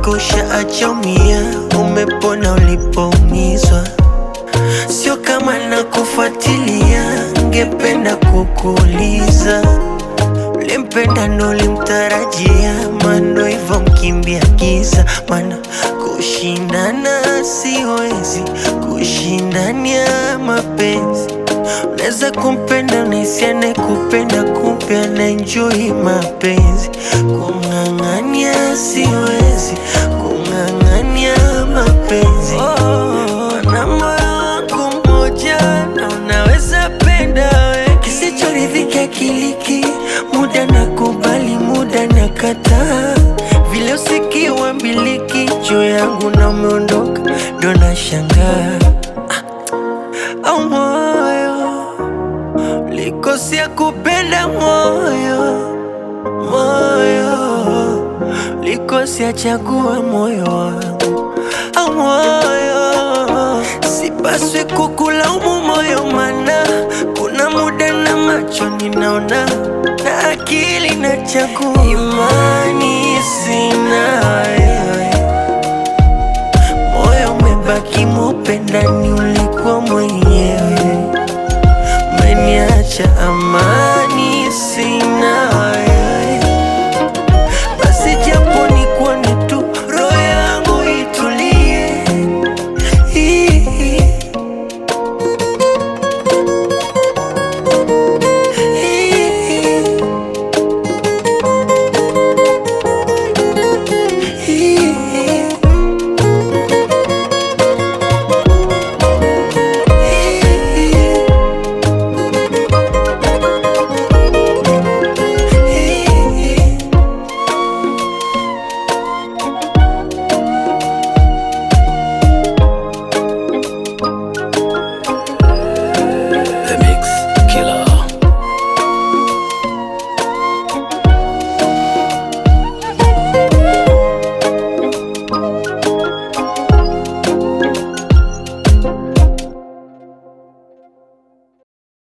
kwako ushaachomia, umepona ulipoumizwa. Sio kama nakufuatilia, ngependa kukuuliza ulimpenda ndo ulimtarajia, mano hivyo mkimbia giza, mana kushindana siwezi, kushindania mapenzi Unaweza kumpenda unahisi anayekupenda, kumbe anaenjoy mapenzi. Kung'ang'ania siwezi, kung'ang'ania mapenzi. Mana moyo wangu mmoja na unaweza penda we, kisichoridhika kiliki, muda na kubali, muda na kataa, vile usikiwa mbiliki juu yangu na umeondoka, ndo nashangaa au moyo likosea kupenda moyo moyo likosea chagua moyo wangu au moyo sipaswi kukulaumu moyo mana kuna muda na macho ninaona na akili na chagua imani sina wewe